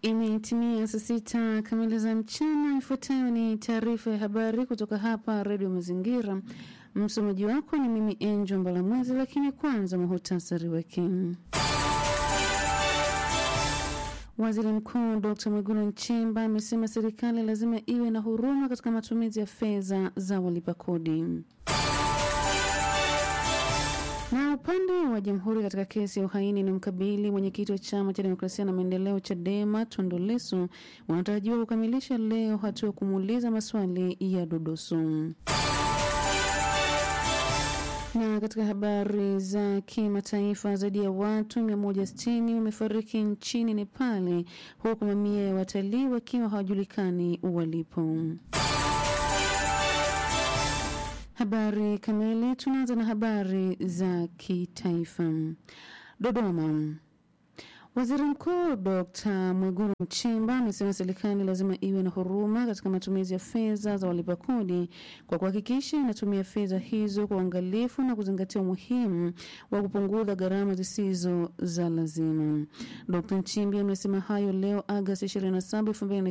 Imetimia saa sita kamili za mchana. Ifuatayo ni taarifa ya habari kutoka hapa Redio Mazingira. Msomaji wako ni mimi Angel Mbalamwezi, lakini kwanza muhutasari wake. Waziri Mkuu Dr Mwigulu Nchemba amesema serikali lazima iwe na huruma katika matumizi ya fedha za walipa kodi. Na upande wa jamhuri katika kesi ya uhaini ni mkabili mwenyekiti wa chama cha demokrasia na maendeleo Chadema Tundu Lissu wanatarajiwa kukamilisha leo hatua ya kumuuliza maswali ya dodoso. Na katika habari za kimataifa, zaidi ya watu 160 wamefariki nchini Nepali, huku mamia ya watalii wakiwa hawajulikani walipo. Habari kamili. Tunaanza na habari za kitaifa. Dodoma. Waziri Mkuu Dr Mwigulu Nchemba amesema serikali lazima iwe na huruma katika matumizi ya fedha za walipa kodi kwa kuhakikisha inatumia fedha hizo kwa uangalifu na kuzingatia umuhimu wa kupunguza gharama zisizo za lazima. Dr Nchimbi amesema hayo leo Agasti 27,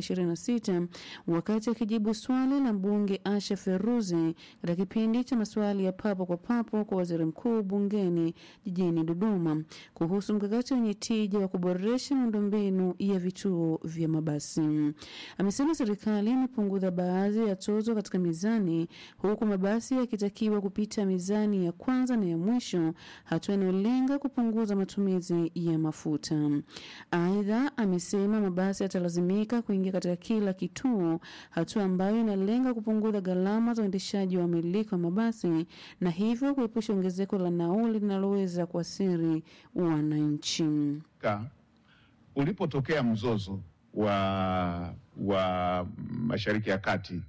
2026 wakati akijibu swali la mbunge Asha Feruzi katika kipindi cha maswali ya papo kwa papo kwa waziri mkuu bungeni jijini Dodoma kuhusu mkakati wenye tija wa kuboresha miundombinu ya vituo vya mabasi. Amesema serikali imepunguza baadhi ya tozo katika mizani, huku mabasi yakitakiwa kupita mizani ya kwanza na ya mwisho, hatua inayolenga kupunguza matumizi ya mafuta. Aidha, amesema mabasi yatalazimika kuingia katika kila kituo, hatua ambayo inalenga kupunguza gharama za uendeshaji wa wamiliki wa mabasi na hivyo kuepusha ongezeko la nauli linaloweza kuathiri wananchi. Ulipotokea mzozo wa wa Mashariki ya Kati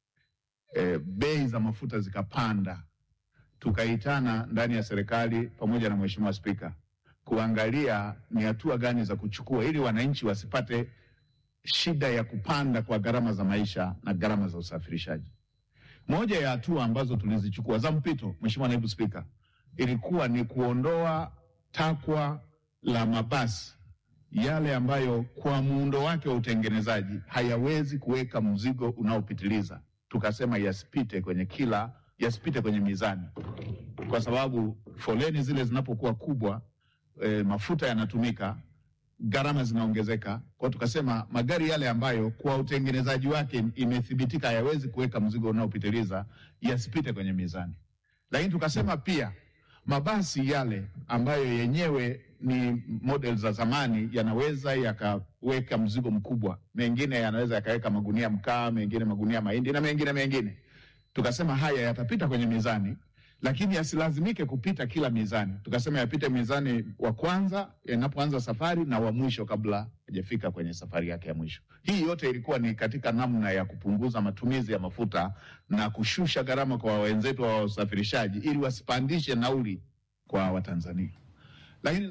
e, bei za mafuta zikapanda, tukaitana ndani ya serikali pamoja na Mheshimiwa Spika kuangalia ni hatua gani za kuchukua ili wananchi wasipate shida ya kupanda kwa gharama za maisha na gharama za usafirishaji. Moja ya hatua ambazo tulizichukua za mpito, Mheshimiwa Naibu Spika, ilikuwa ni kuondoa takwa la mabasi yale ambayo kwa muundo wake wa utengenezaji hayawezi kuweka mzigo unaopitiliza. Tukasema yasipite kwenye kila, yasipite kwenye mizani, kwa sababu foleni zile zinapokuwa kubwa, e, mafuta yanatumika, gharama zinaongezeka. Kwa tukasema magari yale ambayo kwa utengenezaji wake imethibitika hayawezi kuweka mzigo unaopitiliza yasipite kwenye mizani, lakini tukasema pia mabasi yale ambayo yenyewe ni model za zamani yanaweza yakaweka mzigo mkubwa, mengine yanaweza yakaweka magunia mkaa, mengine magunia mahindi na mengine mengine. Tukasema haya yatapita kwenye mizani, lakini yasilazimike kupita kila mizani. Tukasema yapite mizani wa kwanza yanapoanza safari na wa mwisho kabla hajafika kwenye safari yake ya mwisho. Hii yote ilikuwa ni katika namna ya kupunguza matumizi ya mafuta na kushusha gharama kwa wenzetu wa usafirishaji ili wasipandishe nauli kwa Watanzania. Lakini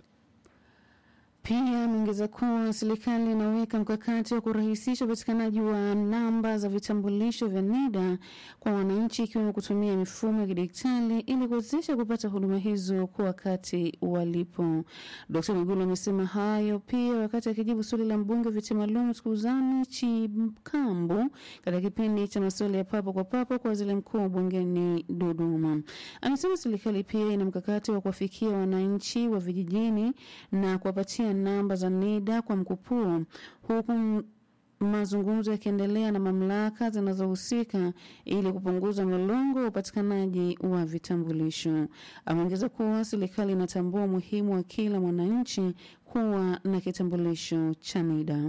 pia ameongeza kuwa serikali inaweka mkakati wa kurahisisha upatikanaji wa namba za vitambulisho vya NIDA kwa wananchi, ikiwemo kutumia mifumo ya kidijitali ili kuwezesha kupata huduma hizo kwa wakati walipo. Dkt Mwigulu amesema hayo pia wakati akijibu swali la mbunge viti maalum Sikuzani Chikambu katika kipindi cha maswali ya papo kwa papo kwa waziri mkuu bungeni Dodoma. Amesema serikali pia ina mkakati wa kuwafikia wananchi wa vijijini na kuwapatia namba za NIDA kwa mkupuo huku mazungumzo yakiendelea na mamlaka zinazohusika ili kupunguza mlolongo wa upatikanaji wa vitambulisho. Ameongeza kuwa serikali inatambua umuhimu wa kila mwananchi kuwa na kitambulisho cha NIDA.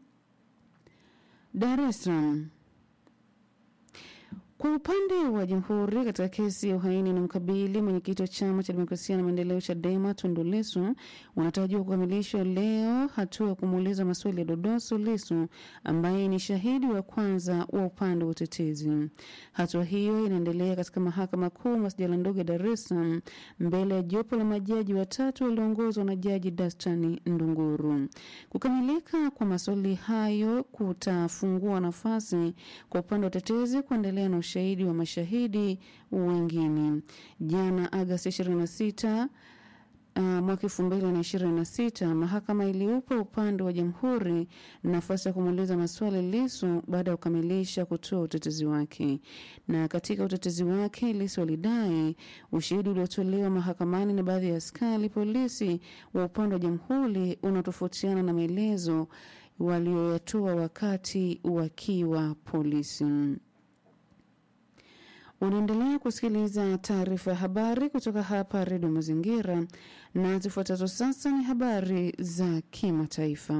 Dar es Salaam. Kwa upande wa jamhuri katika kesi ya uhaini na mkabili mwenyekiti wa chama cha demokrasia na maendeleo Chadema Tundu Lissu wanatarajiwa kukamilishwa leo hatua ya kumuuliza maswali ya dodoso Lissu ambaye ni shahidi wa kwanza wa upande wa utetezi. Hatua hiyo inaendelea katika mahakama kuu masjala ndogo ya Dar es Salaam mbele ya jopo la majaji watatu walioongozwa na jaji Dastani Ndunguru. Kukamilika kwa maswali hayo kutafungua nafasi kwa upande wa utetezi kuendelea na ushahidi wa mashahidi wengine. Jana Agasti 26 uh, mwaka elfu mbili na ishirini na sita mahakama iliupa upande wa jamhuri nafasi ya kumuuliza maswali Lisu baada ya kukamilisha kutoa utetezi wake. Na katika utetezi wake, Lisu alidai ushahidi uliotolewa mahakamani na baadhi ya askari polisi wa upande wa jamhuri unatofautiana na maelezo walioyatoa wakati wakiwa polisi. Unaendelea kusikiliza taarifa ya habari kutoka hapa Redio Mazingira, na zifuatazo sasa ni habari za kimataifa.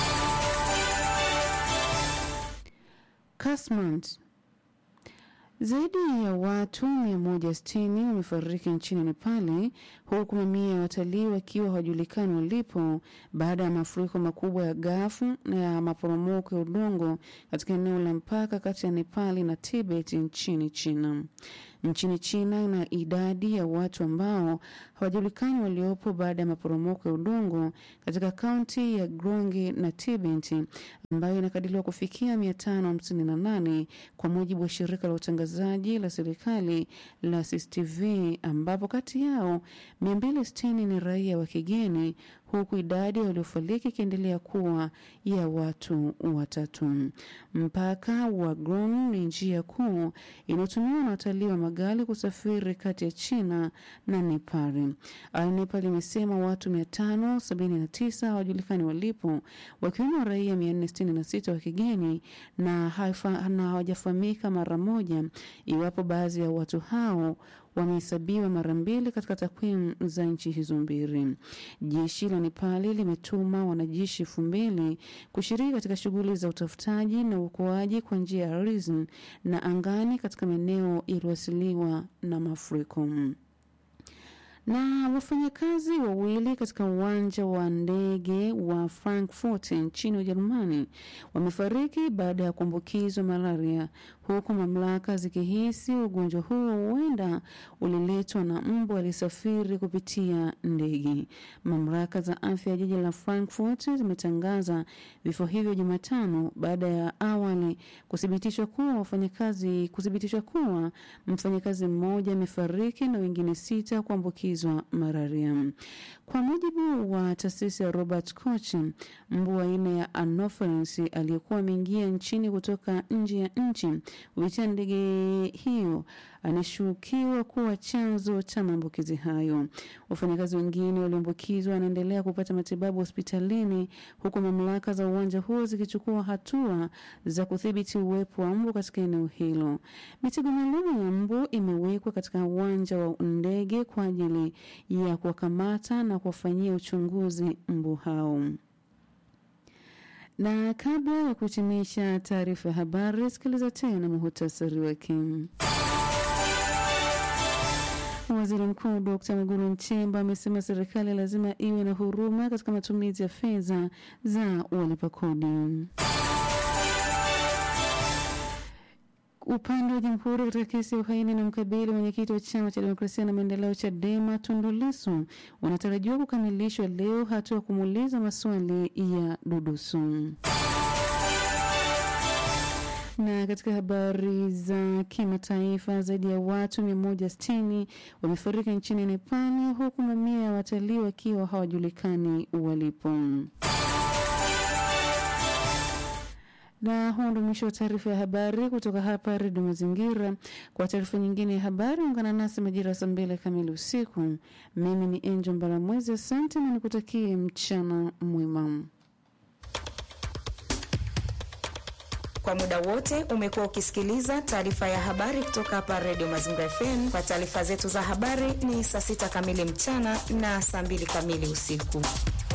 Kasmat zaidi ya watu 160 wamefariki nchini Nepali huku mamia ya watalii wakiwa hawajulikani walipo baada ya mafuriko makubwa ya gafu na ya maporomoko ya udongo katika eneo la mpaka kati ya Nepali na Tibet nchini China. Nchini China ina idadi ya watu ambao hawajulikani waliopo baada ya maporomoko ya udongo katika kaunti ya Grongi na Tibet ambayo inakadiriwa kufikia 558 kwa mujibu wa shirika la utangazaji la serikali la CCTV, ambapo kati yao 260 ni raia wa kigeni huku idadi waliofariki ikiendelea kuwa ya watu watatu. Mpaka wa Grong ni njia kuu inayotumiwa na watalii wa magari kusafiri kati ya China na Nepal. Nepal imesema watu 579 hawajulikani walipo, wakiwemo raia 466 wa kigeni na hawajafahamika mara moja iwapo baadhi ya watu hao wamehesabiwa mara mbili katika takwimu za nchi hizo mbili. Jeshi la Nepali limetuma wanajeshi elfu mbili kushiriki katika shughuli za utafutaji na uokoaji kwa njia ya ardhini na angani katika maeneo yaliyoasiliwa na mafuriko na wafanyakazi wawili katika uwanja wa ndege wa Frankfurt nchini Ujerumani wamefariki baada ya kuambukizwa malaria, huku mamlaka zikihisi ugonjwa huo huenda uliletwa na mbu alisafiri kupitia ndege. Mamlaka za afya ya jiji la Frankfurt zimetangaza vifo hivyo Jumatano baada ya awali kuthibitishwa kuwa wafanyakazi kuthibitishwa kuwa mfanyakazi mmoja amefariki na wengine sita kuambukizwa malaria. Kwa mujibu wa taasisi ya Robert Koch, mbu aina ya Anopheles aliyekuwa ameingia nchini kutoka nje ya nchi kupitia ndege hiyo anashukiwa kuwa chanzo cha maambukizi hayo. Wafanyakazi wengine walioambukizwa wanaendelea kupata matibabu hospitalini, huku mamlaka za uwanja huo zikichukua hatua za kudhibiti uwepo wa mbu katika eneo hilo. Mitego maalum ya mbu imewekwa katika uwanja wa ndege kwa ajili ya kuwakamata na kuwafanyia uchunguzi mbu hao. Na kabla ya kuhitimisha taarifa ya habari, sikiliza tena muhutasari wake. Waziri Mkuu Dkt Mwigulu Nchemba amesema serikali lazima iwe na huruma katika matumizi ya fedha za walipa kodi. Upande wa jamhuri katika kesi ya uhaini na mkabili mwenyekiti wa chama cha demokrasia na maendeleo CHADEMA Tundu Lissu unatarajiwa kukamilishwa leo, hatua ya kumuuliza maswali ya dudusu. Na katika habari za kimataifa, zaidi ya watu 160 wamefariki nchini Nepali, huku mamia ya watalii wakiwa hawajulikani walipo. Na huo ndo mwisho wa taarifa ya habari kutoka hapa Redio Mazingira. Kwa taarifa nyingine ya habari, ungana nasi majira ya saa mbili kamili usiku. Mimi ni Angel Mbaramwezi, asante na nikutakie mchana mwema. Kwa muda wote umekuwa ukisikiliza taarifa ya habari kutoka hapa Redio Mazingira FM. Kwa taarifa zetu za habari ni saa sita kamili mchana na saa mbili kamili usiku.